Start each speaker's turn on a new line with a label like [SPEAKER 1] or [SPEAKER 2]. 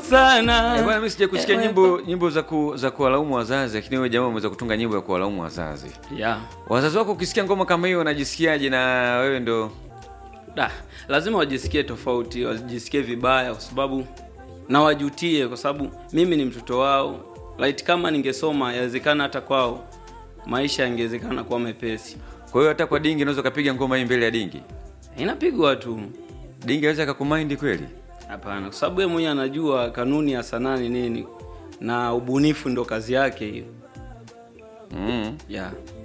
[SPEAKER 1] sana
[SPEAKER 2] Eh, bwana mimi sija kusikia
[SPEAKER 1] Eh,
[SPEAKER 2] nyimbo nyimbo za ku, za kuwalaumu wazazi lakini wewe jamaa umeweza kutunga nyimbo ya kuwalaumu wazazi
[SPEAKER 1] yeah.
[SPEAKER 2] wazazi wako ukisikia ngoma kama hiyo wanajisikiaje na wewe ndo
[SPEAKER 1] da lazima wajisikie tofauti wajisikie vibaya kwa sababu na wajutie kwa sababu mimi ni mtoto wao right kama ningesoma yawezekana hata kwao maisha yangewezekana kuwa mepesi
[SPEAKER 2] kwa hiyo hata kwa dingi unaweza ukapiga ngoma hii mbele ya dingi
[SPEAKER 1] inapigwa tu
[SPEAKER 2] dingi aweza akakumaindi kweli
[SPEAKER 1] hapana kwa sababu yeye mwenyewe anajua kanuni ya sanaa ni nini na ubunifu ndo kazi yake hiyo
[SPEAKER 2] mm.
[SPEAKER 1] yeah.